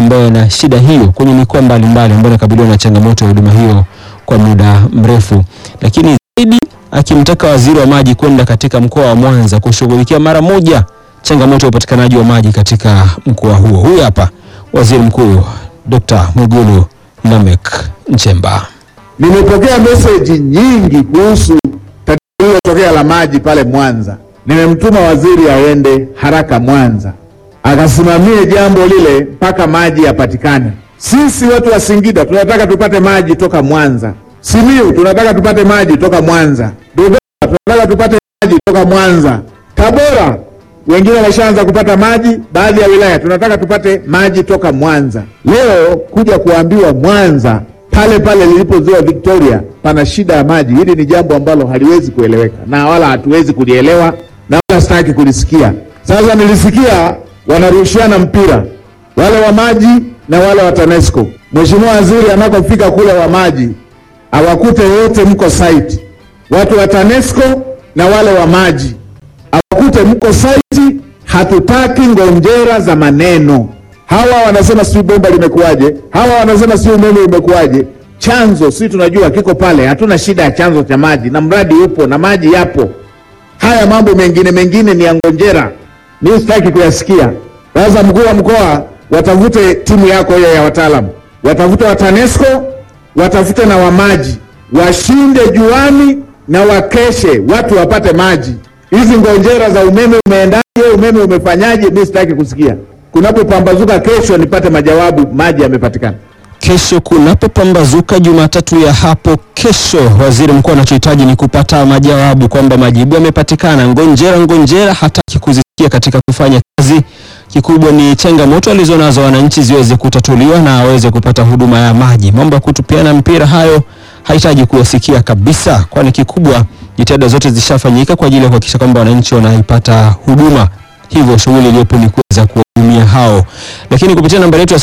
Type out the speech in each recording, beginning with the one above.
ambayo yana shida hiyo kwenye mikoa mbalimbali ambayo inakabiliwa na changamoto ya huduma hiyo kwa muda mrefu, lakini zaidi akimtaka waziri wa maji kwenda katika mkoa wa Mwanza kushughulikia mara moja changamoto ya upatikanaji wa maji katika mkoa huo. Huyu hapa Waziri Mkuu Dr. Mwigulu Lameck Nchemba. Nimepokea meseji nyingi kuhusu tatizo lililotokea la maji pale Mwanza. Nimemtuma waziri aende haraka Mwanza akasimamie jambo lile mpaka maji yapatikane. Sisi watu wa Singida tunataka tupate maji toka Mwanza. Simiyu tunataka tupate maji toka Mwanza. Dodoma tunataka tupate maji toka Mwanza. Tabora wengine wameshaanza kupata maji, baadhi ya wilaya tunataka tupate maji toka Mwanza. Leo kuja kuambiwa Mwanza pale pale lilipo ziwa Victoria pana shida ya maji, hili ni jambo ambalo haliwezi kueleweka na wala hatuwezi kulielewa na wala sitaki kulisikia. Sasa nilisikia wanarushiana mpira wale wa maji na wale wa TANESCO. Mheshimiwa Waziri anapofika kule wa maji awakute wote mko site, watu wa TANESCO na wale wa maji awakute mko site. Hatutaki ngonjera za maneno. Hawa wanasema sijui bomba limekuwaje, hawa wanasema sijui umeme umekuwaje. Chanzo sisi tunajua kiko pale, hatuna shida ya chanzo cha maji na mradi upo na maji yapo. Haya mambo mengine mengine ni ya ngonjera, mimi sitaki kuyasikia. Sasa mkuu wa mkoa, watafute timu yako hiyo ya wataalamu, watafute wa TANESCO, watafute na wa maji, washinde juani na wakeshe, watu wapate maji. Hizi ngonjera za umeme umeendaje, umeme umefanyaje, mimi sitaki kusikia. Kunapopambazuka kesho nipate majawabu, maji yamepatikana. Kesho kunapopambazuka Jumatatu ya hapo kesho, waziri mkuu anachohitaji ni kupata majawabu kwamba majibu yamepatikana. Ngonjera ngonjera hataki kuzisikia katika kufanya kazi. Kikubwa ni changamoto alizonazo wananchi ziweze kutatuliwa na aweze kupata huduma ya maji. Mambo ya kutupiana mpira hayo hahitaji kuyasikia kabisa, kwani kikubwa jitihada zote zishafanyika kwa ajili ya kuhakikisha kwamba wananchi wanaipata huduma. Hivyo shughuli iliyopo ni kuweza kuwahudumia hao, lakini kupitia namba yetu ya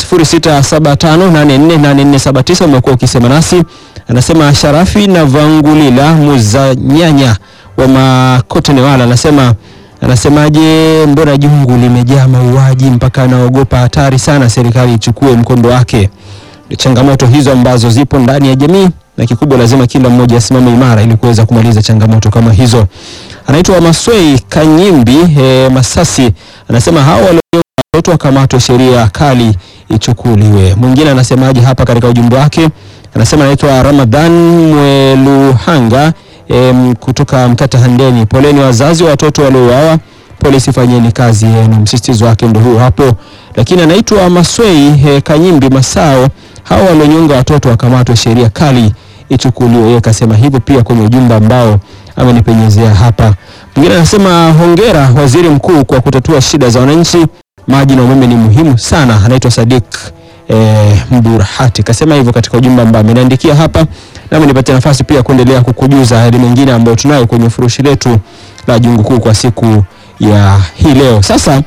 0675848479 umekuwa ukisema nasi. Anasema Sharafi na Vangulila Muzanyanya wa Makote Newala, anasema anasemaje, mbona jungu limejaa mauaji mpaka anaogopa hatari sana, serikali ichukue mkondo wake. Ni changamoto hizo ambazo zipo ndani ya jamii na kikubwa lazima kila mmoja asimame imara ili kuweza kumaliza changamoto kama hizo. Anaitwa Maswei Kanyimbi e, Masasi anasema hao walio watoto wakamatwe, sheria kali ichukuliwe. Mwingine anasemaje hapa katika ujumbe wake? Anasema anaitwa Ramadhan Mweluhanga e, kutoka Mkata Handeni, poleni wazazi wa watoto waliouawa, polisi fanyeni kazi yenu. Msisitizo wake ndio huo hapo. Lakini anaitwa Maswei e, Kanyimbi Masao, hao walionyonga watoto wakamatwe, sheria kali ichukuliwe. Yeye kasema hivyo pia kwenye ujumbe ambao amenipenyezea hapa. Mwingine anasema hongera waziri mkuu kwa kutatua shida za wananchi, maji na umeme ni muhimu sana. Anaitwa Sadik eh, Mburahati kasema hivyo katika ujumbe ambao ameniandikia hapa, nami nipatie nafasi pia kuendelea kukujuza yale mengine ambayo tunayo kwenye furushi letu la jungu kuu kwa siku ya hii leo. Sasa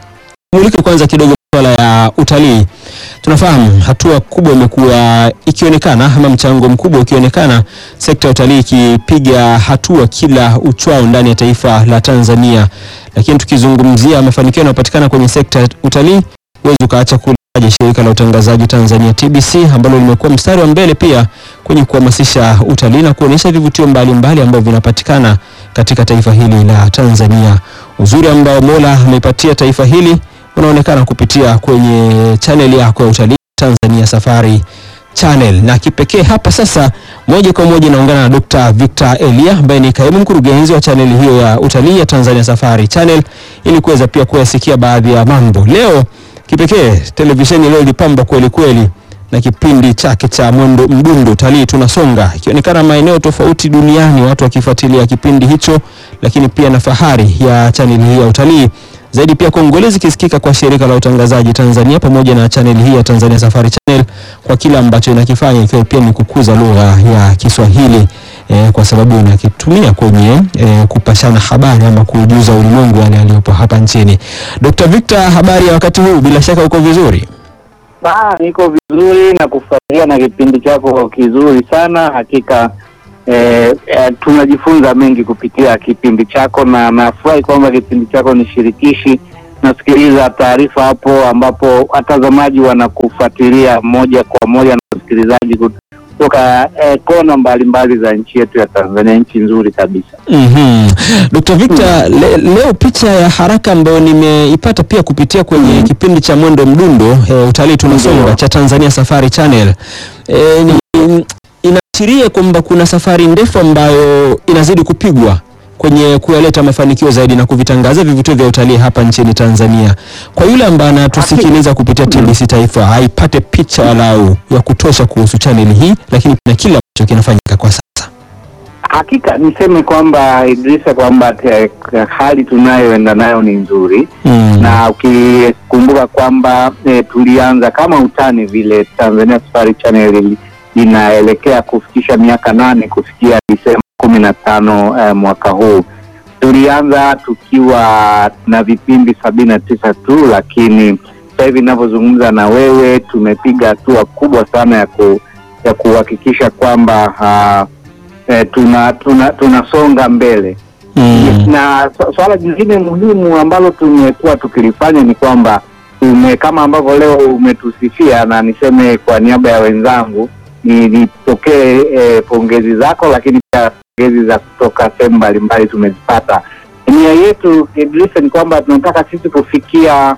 mulike kwanza kidogo masuala ya utalii. Tunafahamu hatua kubwa imekuwa ikionekana ama mchango mkubwa ukionekana, sekta ya utalii ikipiga hatua kila uchwao ndani ya taifa la Tanzania. Lakini tukizungumzia mafanikio yanayopatikana kwenye sekta ya utalii, huwezi ukaacha kulaja shirika la utangazaji Tanzania TBC ambalo limekuwa mstari wa mbele pia kwenye kuhamasisha utalii na kuonyesha vivutio mbalimbali ambavyo vinapatikana katika taifa hili la Tanzania. Uzuri ambao Mola ameipatia taifa hili unaonekana kupitia kwenye chaneli yako ya utalii Tanzania Safari Channel. Na kipekee hapa sasa, moja kwa moja naungana na Dr. Victor Elia ambaye ni kaimu mkurugenzi wa chaneli hiyo ya utalii ya Tanzania Safari Channel ili kuweza pia kuyasikia baadhi ya mambo. Leo kipekee televisheni leo ilipamba kweli kweli na kipindi chake cha mwendo mdundo utalii tunasonga, ikionekana maeneo tofauti duniani watu wakifuatilia kipindi hicho, lakini pia na fahari ya chaneli hii ya utalii zaidi pia kongole zikisikika kwa shirika la utangazaji Tanzania pamoja na chaneli hii ya Tanzania Safari Channel kwa kile ambacho inakifanya ikiwa pia ni kukuza lugha ya Kiswahili eh, kwa sababu inakitumia kwenye eh, kupashana habari ama kujuza ulimwengu yale yaliyopo hapa nchini. Dr. Victor, habari ya wakati huu? Bila shaka uko vizuri. Ah, niko vizuri na kufurahia na kipindi chako kizuri sana hakika. Eh, eh, tunajifunza mengi kupitia kipindi chako na nafurahi kwamba kipindi chako ni shirikishi nasikiliza taarifa hapo ambapo watazamaji wanakufuatilia moja kwa moja na wasikilizaji kutoka eh, kona mbalimbali za nchi yetu ya Tanzania, nchi nzuri kabisa. Mhm. Dr. Victor, le, leo picha ya haraka ambayo nimeipata pia kupitia kwenye kipindi cha Mwendo Mdundo e, utalii tunasonga Ndio. cha Tanzania Safari Channel e, ni, inaashiria kwamba kuna safari ndefu ambayo inazidi kupigwa kwenye kuyaleta mafanikio zaidi na kuvitangaza vivutio vya utalii hapa nchini Tanzania. Kwa yule ambaye anatusikiliza kupitia TBC Taifa aipate picha walau ya kutosha kuhusu channel hii, lakini na kile ambacho kinafanyika kwa sasa. Hakika niseme kwamba Idrisa, kwamba te- hali tunayoenda nayo ni nzuri Mm. na ukikumbuka kwamba eh, tulianza kama utani vile Tanzania Safari Channel ili- inaelekea kufikisha miaka nane kufikia Disemba kumi na tano eh, mwaka huu. Tulianza tukiwa na vipindi sabini na tisa tu, lakini sasa hivi ninavyozungumza na wewe tumepiga hatua kubwa sana ya ku, ya kuhakikisha kwamba ah, eh, tuna tuna tunasonga mbele Mm. na su- swala jingine muhimu ambalo tumekuwa tukilifanya ni kwamba tume kama ambavyo leo umetusifia, na niseme kwa niaba ya wenzangu ni nipokee eh, pongezi zako, lakini pia pongezi za kutoka sehemu mbalimbali tumezipata. Nia yetu Idrisa ni kwamba tunataka sisi kufikia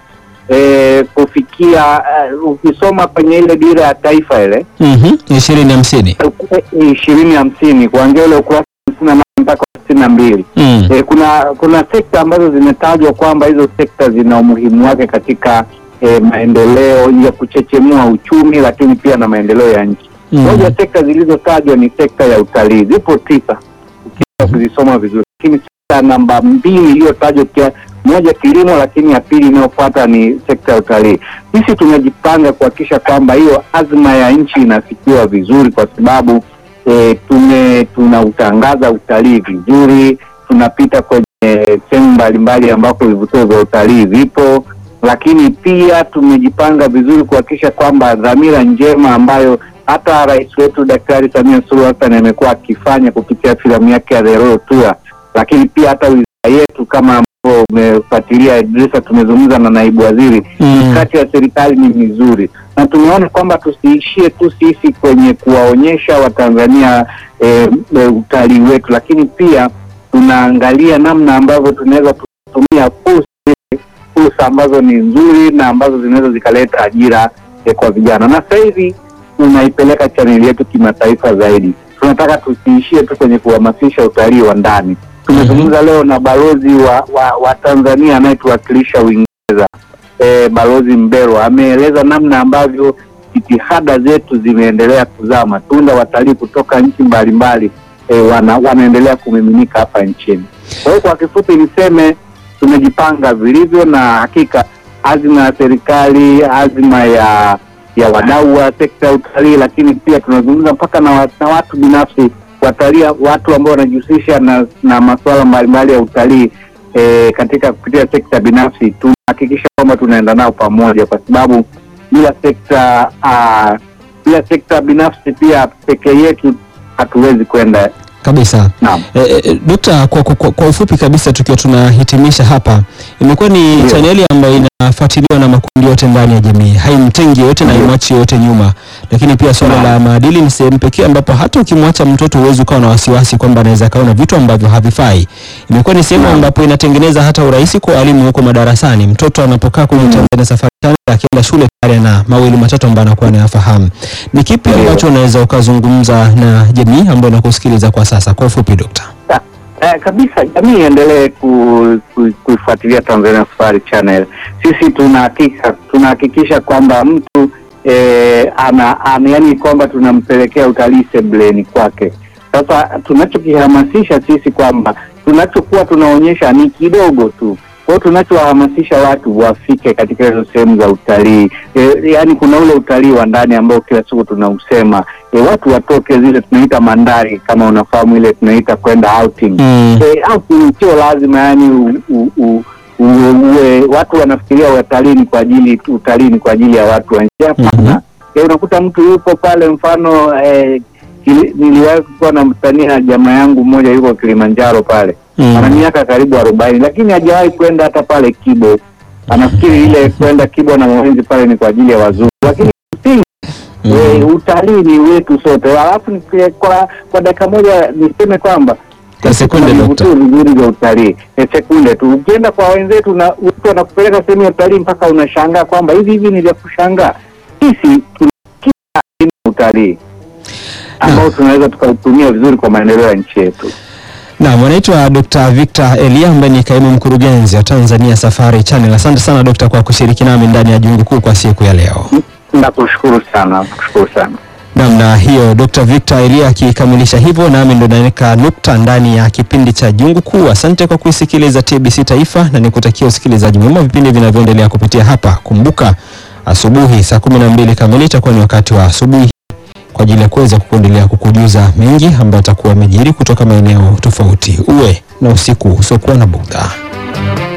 eh, kufikia eh, ukisoma kwenye ile dira ya taifa ile Mhm. ishirini hamsini. ishirini hamsini kuanzia ule ukurasa hamsini na nane mpaka sitini na mbili Mm. E, kuna kuna sekta ambazo zimetajwa kwamba hizo sekta zina umuhimu wake katika e, maendeleo ya kuchechemua uchumi, lakini pia na maendeleo ya nchi. Mm. Moja ya sekta zilizotajwa ni sekta ya utalii, zipo tisa ukiweza kuzisoma vizuri, lakini sekta namba mbili iliyotajwa kia moja kilimo, lakini ya pili inayofuata ni sekta ya utalii. Sisi tumejipanga kuhakikisha kwamba hiyo azma ya nchi inafikiwa vizuri, kwa sababu e, tume tunautangaza utalii vizuri, tunapita kwenye sehemu mbalimbali ambako vivutio vya utalii vipo, lakini pia tumejipanga vizuri kuhakikisha kwamba dhamira njema ambayo hata rais wetu Daktari Samia Suluhu Hassan amekuwa akifanya kupitia filamu yake ya The Royal Tour, lakini pia hata wizara yetu kama ambavyo umefuatilia Idrisa, tumezungumza na naibu waziri Mm. kati ya serikali ni mizuri na tumeona kwamba tusiishie tu sisi kwenye kuwaonyesha Watanzania e, e, utalii wetu, lakini pia tunaangalia namna ambavyo tunaweza kutumia fursa fursa ambazo ni nzuri na ambazo zinaweza zikaleta ajira e, kwa vijana, na sasa hivi tunaipeleka chaneli yetu kimataifa zaidi. Tunataka tusiishie tu kwenye kuhamasisha utalii wa ndani. Tumezungumza leo na balozi wa, wa, wa Tanzania anayetuwakilisha Uingereza e, balozi Mbelwa ameeleza namna ambavyo jitihada zetu zimeendelea kuzaa matunda. Watalii kutoka nchi mbalimbali e, wana, wanaendelea kumiminika hapa nchini. Kwa hiyo kwa kifupi niseme tumejipanga vilivyo, na hakika azima ya serikali, azima ya ya wadau wa sekta ya utalii, lakini pia tunazungumza mpaka na, wa- na watu binafsi watalii, watu ambao wanajihusisha na, na masuala mbalimbali ya utalii e, katika kupitia sekta binafsi tunahakikisha kwamba tunaenda nao pamoja, kwa sababu bila sekta ah, bila sekta binafsi pia peke yetu hatuwezi kwenda. Kabisa. Naam. E, e, Dokta, kwa, kwa, kwa ufupi kabisa tukiwa tunahitimisha hapa, imekuwa ni Ndio. chaneli ambayo inafuatiliwa na makundi yote ndani ya jamii, haimtengi yote na Ndio. haimwachi yote nyuma. Lakini pia swala Naam. la maadili ni sehemu pekee ambapo hata ukimwacha mtoto huwezi ukawa na wasiwasi kwamba anaweza kaona vitu ambavyo havifai. Imekuwa ni sehemu Naam. ambapo inatengeneza hata urahisi kwa walimu huko madarasani. Mtoto anapokaa kwenye Mm. Tanzania Safari Channel akienda shule tayari na mawili matatu ambayo anakuwa anayafahamu. Ni kipi Ndio. ambacho unaweza ukazungumza na jamii ambayo inakusikiliza kwa sasa kwa ufupi, Dokta? Eh, kabisa jamii iendelee ku, ku, kuifuatilia Tanzania Safari Channel. Sisi tunahakika tunahakikisha kwamba mtu eh, ana, ana yani kwamba tunampelekea utalii sebleni kwake. Sasa tunachokihamasisha sisi kwamba tunachokuwa tunaonyesha ni kidogo tu. Kwa hiyo tunachowahamasisha watu wafike katika hizo sehemu za utalii e, yani kuna ule utalii wa ndani ambao kila siku tunausema e, watu watoke zile tunaita mandari, kama unafahamu ile tunaita kwenda outing Mm. Eh, outing sio lazima yani u, u, u, uwe, uwe, watu wanafikiria utalii ni kwa ajili utalii ni kwa ajili ya watu wa nje. Hapana. Mhm. Eh, unakuta mtu yupo pale, mfano eh, kili- niliwahi kuwa na msanii jamaa yangu mmoja yuko Kilimanjaro pale Mm. ana miaka karibu arobaini lakini hajawahi kwenda hata pale Kibo anafikiri ile kwenda Kibwa na Mwenzi pale ni kwa ajili ya wazungu, lakini msingi Mm. eh, utalii ni wetu sote. Alafu ni- kwa kwa dakika moja niseme kwamba Kwa sekunde, kuna Dokta. vivutio vizuri vya utalii ni sekunde tu. Ukienda kwa wenzetu na mtu anakupeleka sehemu ya utalii mpaka unashangaa kwamba hivi hivi ni vya kushangaa. Sisi tuna kila aina ya utalii ambao tunaweza tukautumia vizuri kwa maendeleo ya nchi yetu. Naam, anaitwa Dr. Victor Elia ambaye ni kaimu mkurugenzi wa Tanzania Safari Channel. Asante sana Dr. kwa kushiriki nami ndani ya Jungu Kuu kwa siku ya leo. Nakushukuru sana, nakushukuru sana. Namna hiyo Dr. Victor Elia akikamilisha hivyo, nami ndo naweka nukta ndani ya kipindi cha Jungu Kuu. Asante kwa kuisikiliza TBC Taifa na nikutakia usikilizaji mwema vipindi vinavyoendelea kupitia hapa. Kumbuka asubuhi saa kumi na mbili kamili itakuwa ni wakati wa asubuhi kwa ajili ya kuweza kuendelea kukujuza mengi ambayo atakuwa amejiri kutoka maeneo tofauti. Uwe na usiku usiokuwa na bugdha.